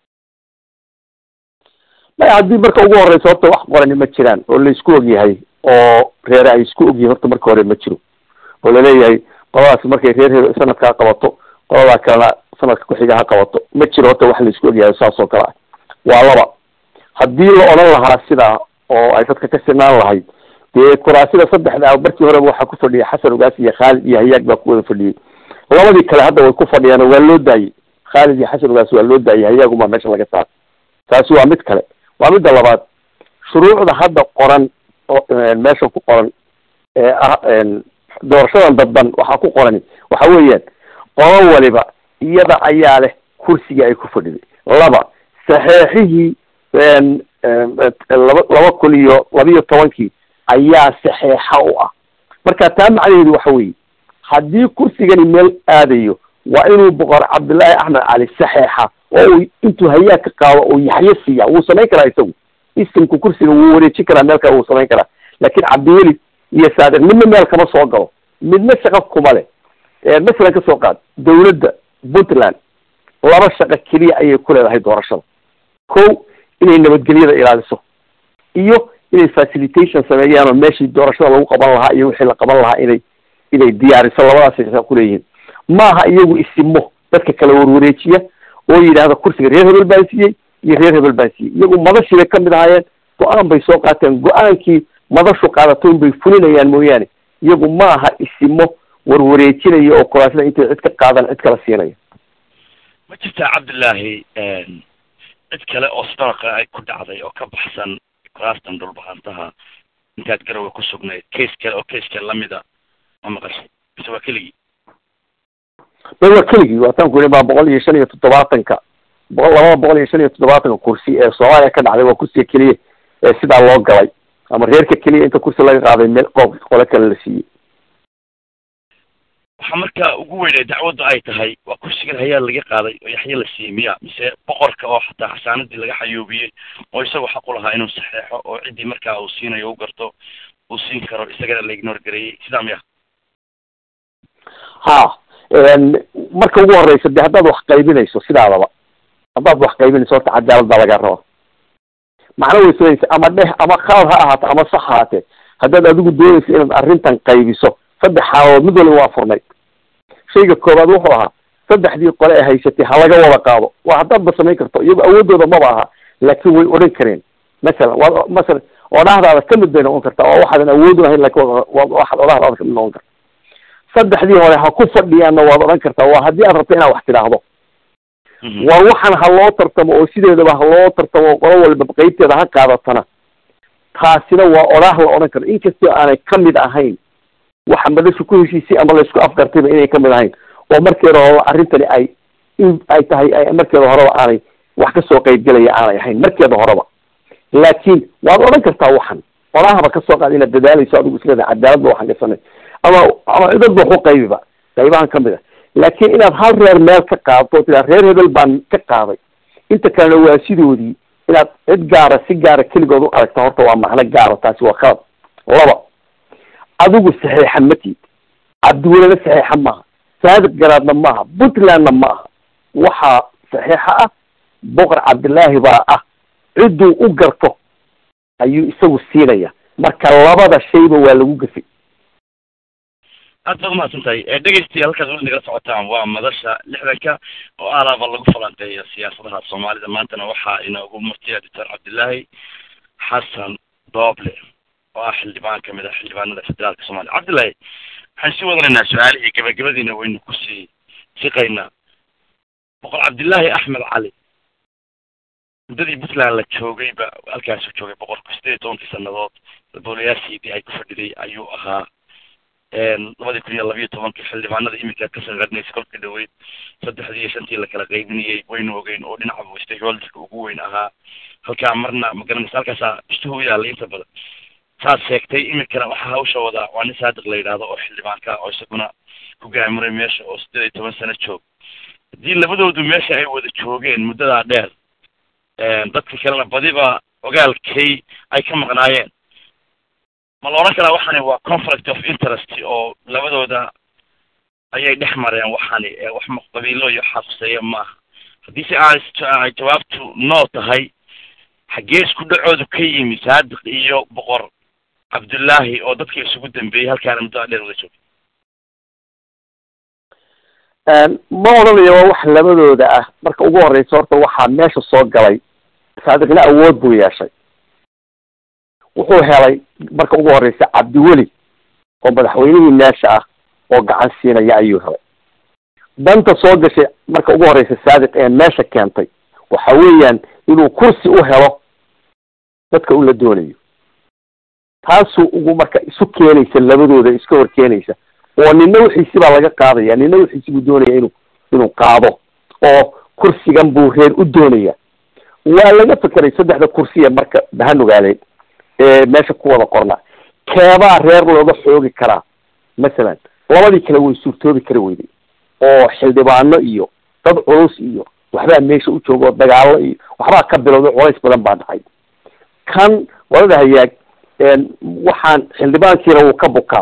S2: maya haddii marka ugu horeysa horta wax qorani ma jiraan oo la isku ogyahay oo reere ay isku ogyihin horta marka hore ma jiro oo laleeyahay qoladaasi markay reer he sanadkaa qabato qoladaa kalena sanadka kuxiga ha qabato ma jiro horta wax la isku ogyahay saas oo kale ah waa laba haddii la odhan lahaa sidaa oo ay dadka ka sinaan lahayd dee kuraasida saddexda markii horeba waxaa ku fadhiyay xasan ogaas iyo khaalid iyo hayaag baa ku wada fadhiyey labadii kale hadda way ku fadhiyaan waa loo daayey khaalid iyo xasan ogaas waa loo daayey hayaagumaa meesha laga saar taasi waa mid kale waa midda labaad shuruucda hadda qoran meesha ku qoran ee ah doorashadan dadban waxaa ku qorani waxa weeyaan qolo waliba iyada ayaa leh kursigii ay ku fadhiday laba saxeexihii laba laba kun iyo labiyo tobankii ayaa saxeexa u ah marka taa macnaheedu waxa weeye haddii kursigani meel aadayo waa inuu boqor cabdullaahi axmed cali saxeexa oo uu intuu hayaag ka qaado oo yaxyo siiya wuu samayn karaa isagu isimku kursiga wuu wareejin karaa meel kale wuu samayn karaa laakin cabdiweli iyo saadiq midna meel kama soo galo midna shaqo kuma leh masalan kasoo qaad dawladda puntland laba shaqo keliya ayay ku leedahay doorashada ko inay nabadgelyada ilaaliso iyo inay facilitation sameeyaan oo meeshii doorashada lagu qaban lahaa iyo wixii la qaban lahaa inay inay diyaariso labadaasay shaqo kuleeyihiin maaha iyagu isimo dadka kala warwareejiya oo yidhaahda kursiga reer hebel baan siiyey iyo reer hebel baan siiyey iyagu madashii bay kamid ahaayeen go-aan bay soo qaateen go-aankii madashu qaadato in bay fulinayaan mooyaane iyagu ma aha isimo warwareejinaya oo kuraasida intay cid ka qaadan cid kala siinaya
S1: ma jirtaa cabdillaahi cid kale oo sidoo kale ay ku dhacday oo ka baxsan kuraastan dhulbahantaha intaad garowe ku sugnayd case kale oo case kale lamida ma maqashay mise waa keligii
S2: ma waa keligii waataan ku yidhi baa boqol iyo shan iyo toddobaatanka boqol labada boqol iyo shan iyo toddobaatanka kursi ee soomaaliya ka dhacday waa kursiga keliya ee sidaa loo galay ama reerka keliya inta kursi laga qaaday meel qoob qole kale la siiyey
S1: waxaa marka ugu weynay dacwaddu ay tahay waa kursigan hayaa laga qaaday oo yaxye la siiyey miya mise boqorka oo xataa xasaanadii laga xayuubiyey oo isagoo xaq u lahaa inuu saxeexo oo ciddii markaa uu siinayo u garto uu siin karo isagana la ignore gareeyey sidaa miya
S2: ha marka ugu horeysa de haddaad wax qaybinayso sidaadaba haddaad wax qaybinayso horta cadaalad baa lagaa raba macna way samaysa ama dheh ama khalad ha ahaato ama sax haatee haddaad adigu doonayso inaad arrintan qaybiso saddex xaalood mid waliba waa furnayd shayga koobaad wuxuu ahaa saddexdii qole ee haysatay ha laga wada qaado waa haddaad ba samayn karto iyago awoodooda maba aha laakiin way odhan kareen masalan waa masalan odhahdaada kamid bay noqon kartaa waa waxaadan awood lahayn lakin waxaad odhahdaada kamid noqon karta saddexdii hore ha ku fadhiyaanna waad odhan kartaa waa haddii aad rabto inaad wax tidhaahdo war waxaan ha loo tartamo oo sideedaba ha loo tartamo oo qolo walba qeybteeda ha qaadatana taasina waa odhaah la odhan karo inkastoo aanay kamid ahayn waxa madashu ku heshiisay ama laysku afgartayba inay kamid ahayn oo markeeda horeba arrintani ay in ay tahay ay markeeda horeba aanay wax kasoo qeybgelaya aanay ahayn markeeda horeba laakiin waad odhan kartaa waxan odhahaba kasoo qaad inaad dadaalayso adigu isleeda cadaaladba waxaan gasanay ama ama cidadba waxu qaybiba qaybahan kamid a laakiin inaad hal reer meel ka qaadto o tiraa reer hebel baan ka qaaday inta kalena waa sidoodii inaad cid gaara si gaara keligood u aragta horta waa macno gaara taasi waa khalad laba adigu saxiixa ma tiid cabdiwelena saxiixa maaha saadiq garaadna maaha puntlandna ma aha waxaa saxiixa ah boqor cabdillaahi baa ah cidduu u garto ayuu isagu siinaya marka labada shayba waa lagu gafay
S1: aad baad umahadsan tahay dhegeystiya halkaas weli nagala socotaan waa madasha lixdanka oo alaaba lagu falanqeeyo siyaasadaha soomaalida maantana waxaa inoogu murtiya doctor cabdillaahi xasan dooble oo ah xildhibaan kamid ah xildhibaanada federaalka soomaliya cabdillahi waxaan sii wadanaynaa su-aalihii gabagabadiina waynu kusii siqaynaa boqor cabdillaahi axmed cali muddadii puntland la joogayba halkaasuu joogay boqorku sideed iyo tobankii sanadood boolayaashiidii ay ku fadhiday ayuu ahaa labadii kun iyo labiyo tobankii xildhibaanada iminka ka sanqarnaysa kolka dhaweyd saddexdii iyo shantii lakala qaybinayay waynu ogeyn oo dhinaca stakeholderka ugu weyn ahaa halkaa marna magaranaysa halkaasaa ishtuhu yaalay inta badan saad sheegtay iminkana waxaa hawsha wadaa waa nin saadiq la yidhaahdo oo xildhibaanka oo isaguna ku gaamuray meesha oo sideed iyo toban sano joog haddii labadoodu meesha ay wada joogeen muddadaa dheer dadka kalena badiba ogaalkay ay ka maqnaayeen ma la odhan karaa waxani waa conflict of interest oo labadooda ayay dhex mareen waxani wax qabiilo iyo xaquseeya maaha haddii si ay jawaabtu no tahay xaggee isku dhacoodu ka yimi saadiq iyo boqor cabdullaahi oo dadkii isugu dambeeyey halkaana muddada dheer wada joogay
S2: ma odhanayo waa wax labadooda ah marka ugu horeysa horta waxaa meesha soo galay saadiqna awood buu yeeshay wuxuu helay marka ugu horeysa cabdiweli oo madaxweynihii meesha ah oo gacan siinaya ayuu helay danta soo gashay marka ugu horeysa saadiq ee meesha keentay waxa weeyaan inuu kursi u helo dadka ula doonayo taasuu ugu marka isu keenaysa labadooda iska hor keenaysa oo nina wixiisi baa laga qaadaya nina wixiisi buu doonaya inuu inuu qaado oo kursigan buu reer u doonaya waa laga fekeray saddexda kursiya marka bahanugaaleed ee meesha ku wada qornaa keebaa reer looga xoogi karaa masalan labadii kale way suurtoobi kari weyday oo xildhibaano iyo dad culus iyo waxbaa meesha u jooga oo dagaalo iyo waxbaa ka bilowday culays badan baa dhacay kan wadada hayaag waxaan xildhibaankiina wuu ka bukaa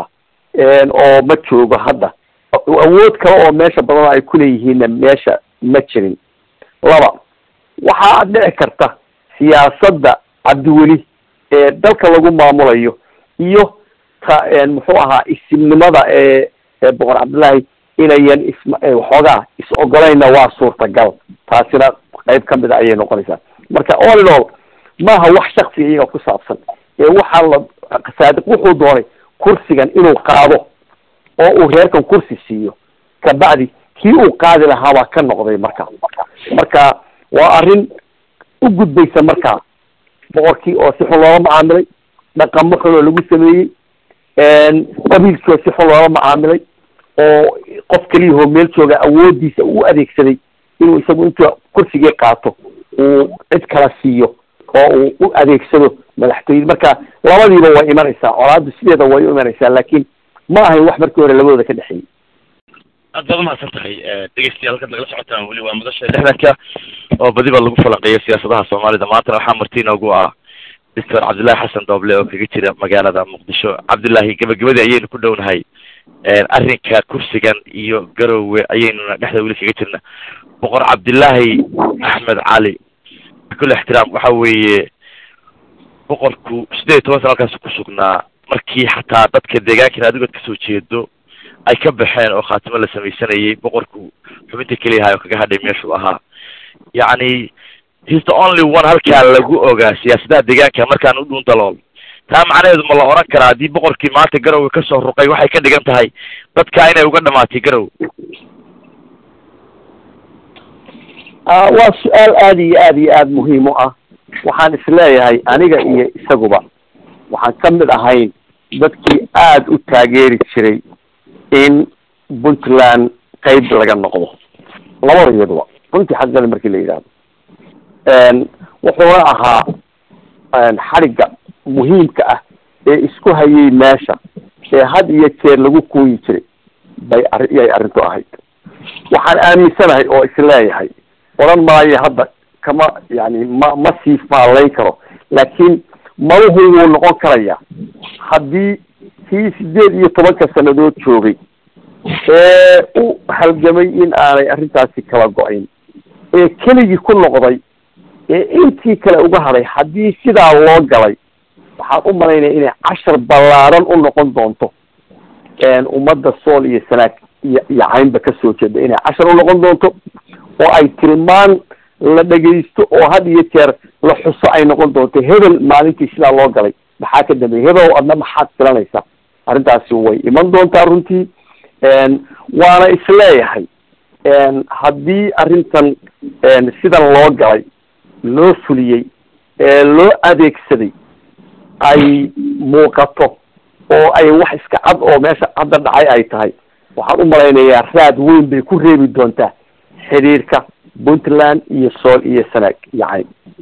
S2: oo ma joogo hadda awood kale oo meesha badan ay kuleeyihiinna meesha ma jirin laba waxaa dhici karta siyaasadda cabdiweli ee dalka lagu maamulayo iyo ta muxuu ahaa isimnimada ee boqor cabdullaahi inayan is waxoogaa is ogolayna waa suurtagal taasina qayb kamid a ayay noqonaysaa marka all in all maaha wax shaksiga iyaga ku saabsan ee waxaa la saadiq wuxuu doonay kursigan inuu qaado oo uu reerkan kursi siiyo kabacdi kii uu qaadi lahaa baa ka noqday marka marka waa arrin u gudbaysa markaa boqorkii oo si xun loola macaamilay dhaqamo xun oo lagu sameeyey qabiilkii oo si xun loola macaamilay oo qof keliyahoo meel jooga awoodiisa u adeegsaday inuu isagu intuu kursigii qaato uu cid kala siiyo oo uu u adeegsado madaxtooyada marka labadiiba way imanaysaa colaadu sideeda way u imanaysaa laakiin ma ahayn wax markii hore labadooda ka dhexeeyey
S1: aad baad umahadsan tahay dhegeystayaal halkaad nagala socotaan weli waa madasha lixdanka oo badiba lagu falanqeeyo siyaasadaha soomaalida maantana waxaa marti inoogu ah doctor cabdullaahi xasan dooble oo kaga jira magaalada muqdisho cabdullaahi gabagabadii ayaynu ku dhownahay arrinka kursigan iyo garowe ayaynuna dhexda weli kaga jirna boqor cabdillaahi axmed cali kule ixtiraam waxa weeye boqorku sideed iyo toban sana halkaas ku sugnaa markii xataa dadka deegaankan adigood kasoo jeedo ay ka baxeen oo khaatimo la samaysanayay boqorku xubinta keliyahay oo kaga hadhay meeshuu ahaa yacni he's the only one halkaa lagu ogaa siyaasadaha deegaanka markaan u dhuun dalool taa macnaheedu ma la oran karaa haddii boqorkii maanta garowga kasoo ruqay waxay ka dhigan tahay dadkaa inay uga dhamaatay garow
S2: waa su-aal aada iyo aada iyo aada muhiim u ah waxaan isleeyahay aniga iyo isaguba waxaan ka mid ahayn dadkii aada u taageeri jiray in puntland qeyb laga noqdo labada iyaduba runtii xaqale markii la yidhaahdo wuxuuna ahaa xadhigga muhiimka ah ee isku hayay meesha ee had iyo jeer lagu kuuyi jiray bay ari yay arrintu ahayd waxaan aaminsanahay oo isleeyahay odhan maayo hadda kama yani ma ma sii faalayn karo laakiin maluhu wuu noqon karayaa haddii kii sideed iyo tobanka sanadood joogay ee u halgamay in aanay arrintaasi kala go-ayn ee keligii ku noqday ee intii kale uga hadhay haddii sidaa loo galay waxaan u malaynaya inay cashar ballaaran u noqon doonto ummadda sool iyo sanaag iyo iyo caynba kasoo jeeda inay cashar u noqon doonto oo ay tilmaan la dhegaysto oo had iyo jeer la xuso ay noqon doonto hebel maalintii sidaa loo galay maxaa ka dambeeyay hebel adna maxaad filanaysaa arrintaasi way iman doontaa runtii waana isleeyahay haddii arrintan sidan loo galay loo fuliyey ee loo adeegsaday ay muuqato oo ay wax iska cad oo meesha hadda dhacay ay tahay waxaan u malaynayaa raad weyn bay ku reebi doontaa xiriirka puntland iyo sool iyo sanaag iyo cayn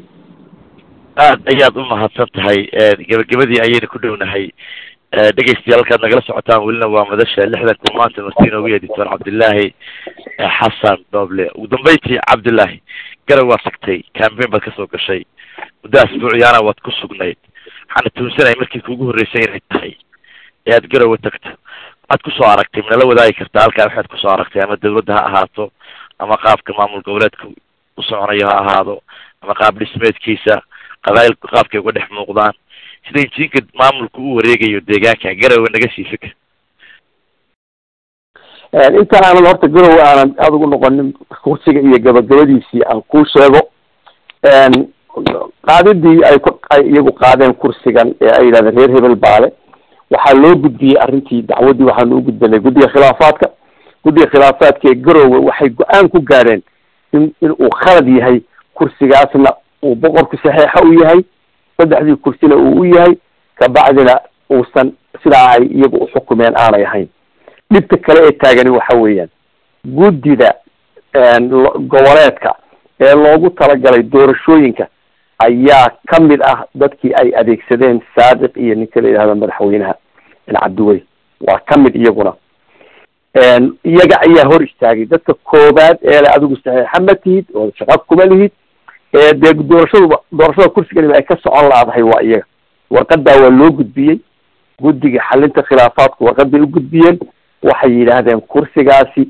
S1: aad ayaad u mahadsan tahay gebagabadii ayayna ku dhownahay dhegeystayaal halkaad nagala socotaan welina waa madasha lixdanka maanta martiin ogu yeedhi doctor cabdillaahi xasan dooble ugu dambeyntii cabdillaahi garow waad tagtay cambain baad kasoo gashay muddo asbuuciyaana waad ku sugnayd waxaana tuunsanaya markii kuugu horreysay inay tahay ee aad garowa tagto waxaad kusoo aragtay manala wadaagi kartaa halkaa waxaad kusoo aragtay ama dawladda ha ahaato ama qaabka maamul goboleedka u soconayo ha ahaado ama qaab dhismeedkiisa qabaayilku qaabkay uga dhex muuqdaan sida injiinka maamulku u wareegayo deegaanka garowe naga sii fikir
S2: inta aanan horta garowe aanan aada ugu noqonin kursiga iyo gabagabadiisii aan kuu sheego qaadidii ay ku ay iyagu qaadeen kursigan ee ay yidhahdeen reer hebel baale waxaa loo gudbiyey arrintii dacwaddii waxaanu u gudbanay guddiga khilaafaadka guddiga khilaafaadka ee garowe waxay go-aan ku gaadheen in in uu khalad yahay kursigaasna uu boqorku saxeixa u yahay saddexdii kursina uu u yahay kabacdina uusan sidaa ay iyagu uxukumeen aanay ahayn dhibta kale ee taagani waxa weeyaan guddida goboleedka ee loogu talagalay doorashooyinka ayaa ka mid ah dadkii ay adeegsadeen saadiq iyo ninka la yidhahdo madaxweynaha cabdiwey waa ka mid iyaguna iyaga ayaa hor istaagay dadka koobaad ee le adigu saxiixa ma tihid oo shaqa kuma lihid ee dee doorashaduba doorashada kursiganiba ay ka socon laadahay waa iyaga warqadaa waa loo gudbiyey guddiga xalinta khilaafaadku warqaday u gudbiyeen waxay yidhaahdeen kursigaasi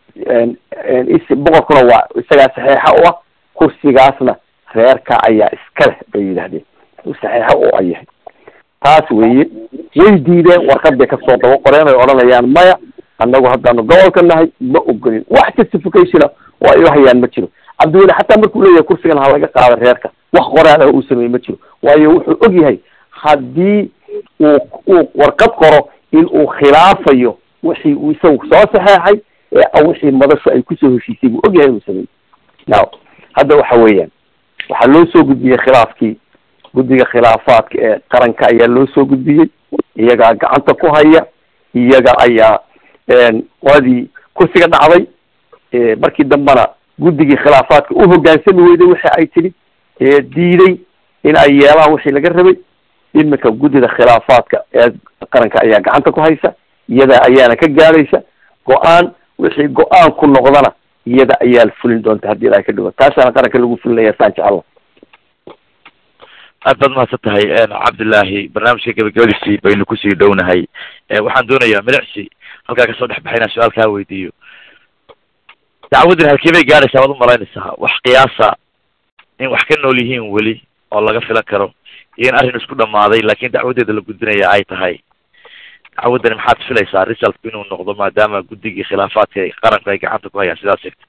S2: boqorkuna waa isagaa saxiixa u ah kursigaasna reerka ayaa iska leh bay yidhahdeen saxiixa u a yahay taas weeye way diideen warqad bay kasoo daba qoreen ay odhanayaan maya annagu haddaanu gobolka nahay ma ogolin wax justificationa oo ay uhayaan ma jiro cabdiweli xataa markuu leeyahay kursigan ha laga qaado reerka wax qoraal ah uu sameeye ma jiro waayo wuxuu og yahay haddii uu uu warqad qoro in uu khilaafayo wixii uu isagu soo saxeexay ee wixii madashu ay kusoo heshiisay buu og yahay inuu sameeyey now hadda waxa weeyaan waxaa loo soo gudbiyey khilaafkii guddiga khilaafaadka ee qaranka ayaa loo soo gudbiyey iyagaa gacanta ku haya iyaga ayaa qoladii kursiga dhacday markii dambena guddigii khilaafaadka u hoggaansami weyday wixii ay tidhi diiday in ay yeelaan wixii laga rabay iminka guddida khilaafaadka ee qaranka ayaa gacanta ku haysa iyada ayaana ka gaadhaysa go-aan wixii go-aan ku noqdana iyada ayaa fulin doonta haddii ilahay ka dhigo taasaana qaranka lagu fulinaya saan jecelo
S1: aad baad mahadsan tahay cabdillaahi barnaamijka gabagabadiisii baynu kusii dhownahay waxaan doonayaa milicsi halkaa kasoo dhex baxay inaan su-aal kaa weydiiyo dacwaddan halkee bay gaadhaysaa waad umalaynaysaa wax qiyaasa in wax ka nool yihiin weli oo laga filan karo iyo in arrin isku dhamaaday laakin dacwaddeeda la gudbinaya ay tahay dacwaddani maxaad filaysaa resultku inuu noqdo maadaama guddigii khilaafaadka qaranku ay gacanta ku hayaan sidaas sheegtay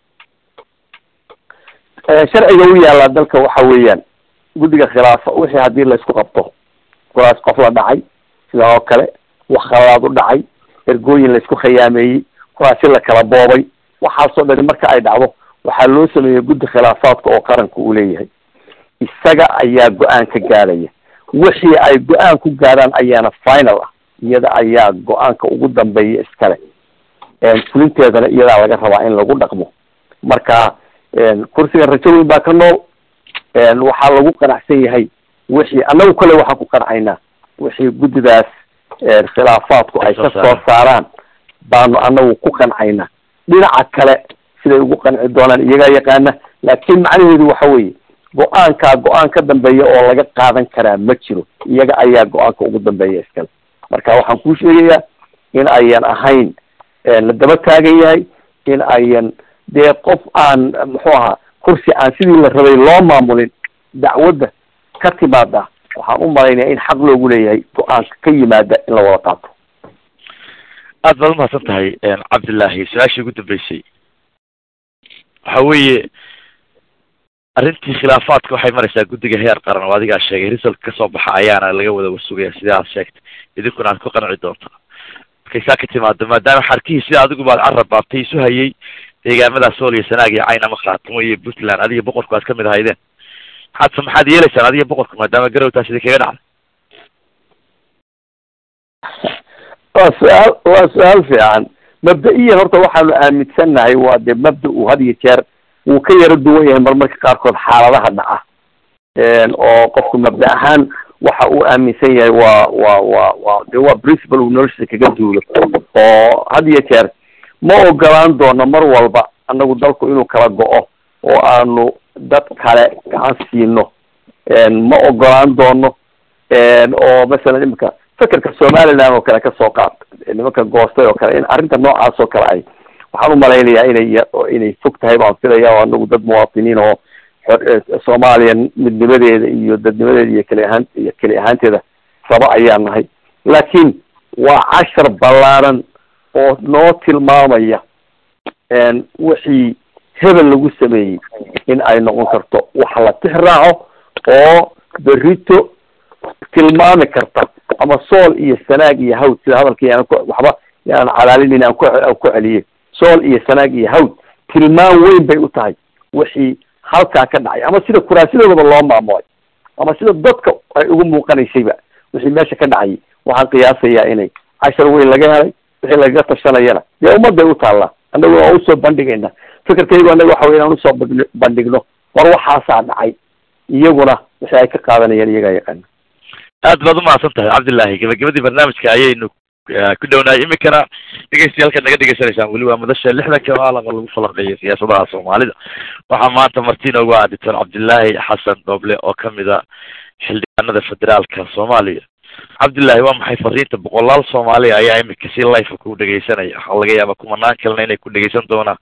S2: sharciga u yaallaa dalka waxa weeyaan guddiga khilaafa wixii haddii laysku qabto kuraas qof la dhacay sidaa oo kale wax khalaad u dhacay ergooyin laysku khiyaameeyey kuraasi la kala boobay waxaasoo dhani marka ay dhacdo waxaa loo sameeyey guddi khilaafaadka oo qaranka uu leeyahay isaga ayaa go-aan ka gaadhaya wixii ay go-aan ku gaadhaan ayaana final ah iyada ayaa go-aanka ugu dambeeya iskale fulinteedana iyadaa laga rabaa in lagu dhaqmo marka kursigan rajo weyn baa ka nool waxaa lagu qanacsan yahay wixii annagu kale waxaan ku qancaynaa wixii guddidaas khilaafaadku ay ka soo saaraan baanu anagu ku qancayna dhinaca kale siday ugu qanci doonaan iyagaa yaqaana laakiin macnaheedu waxa weeye go-aankaa go-aan ka dambeeya oo laga qaadan karaa ma jiro iyaga ayaa go-aanka ugu dambeeya iskale marka waxaan kuu sheegayaa in ayan ahayn la daba taagan yahay in ayan dee qof aan muxuu ahaa kursi aan sidii la rabay loo maamulin dacwadda ka timaada waxaan u malaynaya in xaq loogu leeyahay go-aanka ka yimaada in la wada qaato
S1: aad baad umahadsan tahay cabdillahi su-aashii ugu dambeysay waxa weeye arrintii khilaafaadka waxay maraysaa guddiga heer qaran oo adigaa sheegay resulka kasoo baxa ayaana laga wada wasugaya sida aad sheegtay idinkuna aad ku qanci doontaa markay saa ka timaado maadaama xarkihii sida adigu baad carab baabtay isu hayay deegaamada sool iyo sanaag iyo caynama khaatimo iyo puntland adiga boqorku aad kamid ahaydeen maxaad maxaad yeelaysaan adiga boqorku maadaama garowtaas idin kaga dhacday
S2: waa su-aal waa su-aal fiican mabda-iyan horta waxaanu aaminsannahay waa dee mabda uu had iyo jeer wuu ka yaro duwan yahay marmarka qaarkood xaaladaha dhaca oo qofku mabda ahaan waxa uu aaminsan yahay waa waa waa waa de waa principal uu noloshiisa kaga duulo oo had iyo jeer ma ogolaan doono mar walba annagu dalku inuu kala go-o oo aanu dad kale gacan siino ma ogolaan doono oo masalan imika fekerka somaliland oo kale kasoo qaad nimanka goostay oo kale in arrinta noocaas oo kale ay waxaan umalaynayaa inay inay fog tahay baan filaya oo anagu dad muwaatiniin oo soomaaliya midnimadeeda iyo dadnimadeeda iyo keli ahaan iyo keli ahaanteeda raba ayaan nahay laakiin waa cashar ballaaran oo noo tilmaamaya wixii hebel lagu sameeyey in ay noqon karto wax la tix raaco oo berito tilmaami karta ama sool iyo sanaag iyo hawd sida hadalkii aan waxba yaan calaalinin aan ku ku celiyey sool iyo sanaag iyo hawd tilmaan weyn bay u tahay wixii halkaa ka dhacay ama sida kuraasadoodaba loo maamulay ama sida dadka ay ugu muuqanaysayba wixii meesha ka dhacayay waxaan qiyaasayaa inay cashar weyn laga helay wixii lagaga tashanayana dee ummadday u taallaa annagu waa usoo bandhigayna fikirkaygu annaga waxa wey inaan usoo bandhigno war waxaasaa dhacay iyaguna wixii ay ka qaadanayaan iyagaa yaqaana
S1: aad baad umahadsan tahay cabdillahi gabagabadii barnaamijka ayaynu ku dhownahay iminkana dhegeystayaal naga dhegeysanaysaan weli waa madasha lixdanka maalama lagu falanqeeyo siyaasadaha soomaalida waxaa maanta marti inoogu ah doctor cabdillaahi xasan dooble oo kamid a xildhibaanada federaalka soomaaliya cabdillahi waa maxay fariinta boqolaal soomaaliya ayaa iminka si life ku dhegeysanaya waxaa laga yaaba kumanaan kalena inay ku dhegeysan doonaan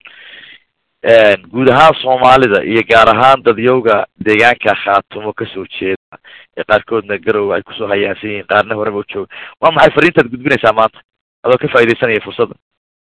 S1: guud ahaan soomaalida iyo gaar ahaan dadyowga deegaanka khaatumo kasoo jeeda ee qaarkoodna garow ay kusoo hayaansan yihiin qaarna horeba u jooga waa maxay fariintaad gudbinaysaa maanta adoo ka faaidaysanaya fursadda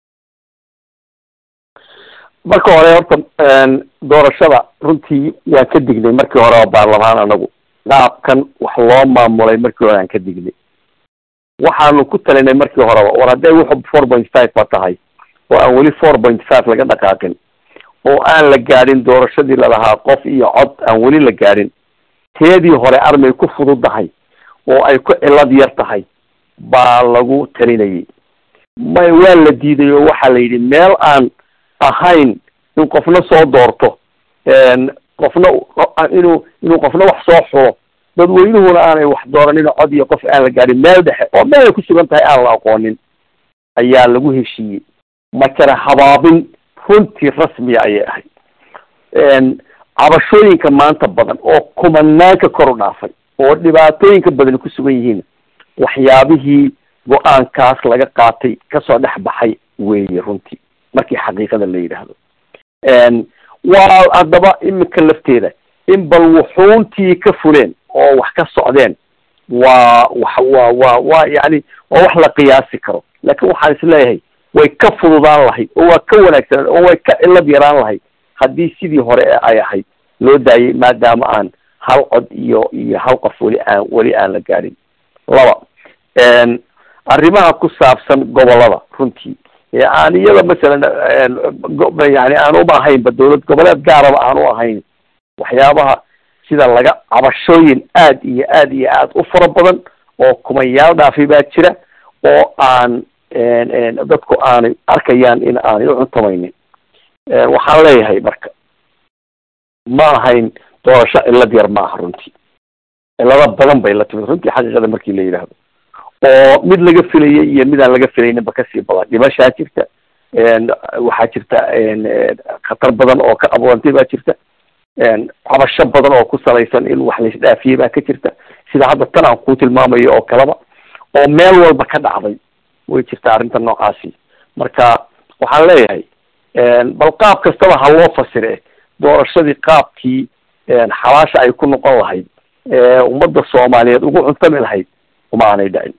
S2: marka hore horta doorashada runtii waan ka dignay markii hore oo baarlamaan anagu qaabkan wax loo maamulay markii hore aan ka dignay waxaanu ku talinay markii horeba war hadday wuxu four point five ba tahay oo aan weli four point five laga dhaqaaqin oo aan la gaadhin doorashadii lalahaa qof iyo cod aan weli la gaadhin teedii hore armay ku fududahay oo ay ku cilad yar tahay baa lagu talinayay may waa la diiday oo waxaa la yidhi meel aan ahayn in qofna soo doorto qofna inuu inuu qofna wax soo xulo dadweynuhuna aanay wax dooranin oo cod iyo qof aan la gaadhin meel dhexe oo meel ay ku sugan tahay aan la aqoonin ayaa lagu heshiiyey makana habaabin runtii rasmiya ayay ahayd cabashooyinka maanta badan oo kumanaanka kor u dhaafay oo dhibaatooyinka badan ku sugan yihiin waxyaabihii go-aankaas laga qaatay kasoo dhex baxay weeye runtii markii xaqiiqada la yidhaahdo waa haddaba iminka lafteeda in bal wuxuuntii ka fuleen oo wax ka socdeen waa wa waa waa waa yani oo wax la qiyaasi karo laakiin waxaan is leeyahay way ka fududaan lahayd oo waa ka wanaagsanaan oo way ka cilad yaraan lahayd haddii sidii hore ee ay ahayd loo daayay maadaama aan hal cod iyo iyo hal qof weli aan weli aan la gaadhin laba arrimaha ku saabsan gobolada runtii ee aan iyada masalan yani aan uma ahaynba dawlad goboleed gaaraba aan u ahayn waxyaabaha sida laga cabashooyin aad iyo aad iyo aad u fara badan oo kumayaal dhaafi baa jira oo aan dadku aanay arkayaan in aanay u cuntamaynin waxaan leeyahay marka ma ahayn doorasho cilad yar ma aha runtii cilado badan bay la timid runtii xaqiiqada markii la yidhaahdo oo mid laga filayay iyo mid aan laga filayninba kasii badan dhimashaa jirta waxaa jirta khatar badan oo ka abuurantay baa jirta cabasho badan oo ku salaysan in wax laisdhaafiyey baa ka jirta sida hadda tan aan ku tilmaamayo oo kaleba oo meel walba ka dhacday way jirta arrinta noocaasi marka waxaan leeyahay bal qaab kastaba ha loo fasire doorashadii qaabkii xabaasha ay ku noqon lahayd ummadda soomaaliyeed ugu cuntami lahayd uma aanay dhicin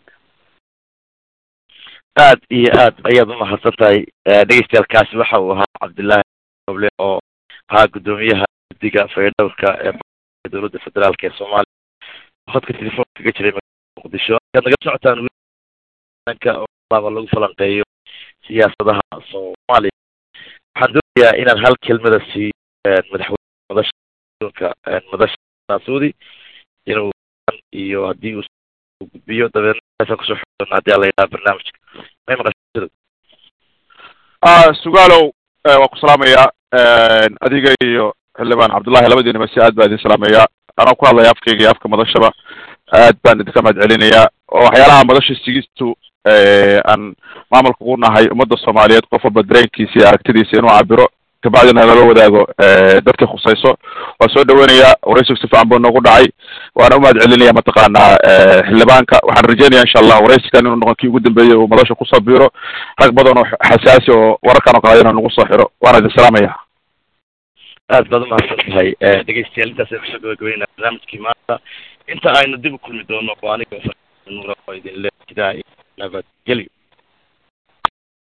S1: aad iyo aad ayaad umahadsan tahay dhegeystayaalkaasi waxa uu ahaa cabdullaahi oble oo ahaa guddoomiyaha guddiga faydhowrka ee dowladda federaalk ee soomaaliya hodka telefoonka kaga jiray muqdisho ayaad naga socotaan ka laaba lagu falanqeeyo siyaasadaha soomaaliya waxaan doonayaa inaan hal kelmada siiyo madaxweyne madasha adduunka madasha naasuudi inuu iyo haddii uu gudbiyo dabeedna kusoo xidona hadii ala yidhaha barnaamijka may maqasho
S3: sugaalow waan ku salaamayaa adiga iyo xildhibaan cabdullahi labadiinaba si aad baa idin salaamayaa anoo ku hadlaya afkayga iyo afka madashaba aad baan idinka mahad celinayaa oo waxyaalaha madasha sigistu aan maamulka ugu nahay ummadda soomaaliyeed qof walba dareenkiisa iyo aragtidiisa inuu cabiro kabacdina lala wadaago dadka khusayso waan soo dhaweynayaa waraysigu si fiican buu noogu dhacay waana umahad celinaya mataqaanaa xildhibaanka waxaan rajeynaya insha allah waraysigan inuu noqon kii ugu dambeeyay uu madasha kusoo biiro rag badan oo xasaasi oo wararkan oo kale inuu nagu soo xiro waana idin salaamaya
S1: aad baad umahadsan tahay dhegeystayaal intaas aynu kusoo gabagabeynaa barnaamijkii maanta inta aynu dib u kulmi doono oo aniga nuura oo idin le sidaa nabadgelyo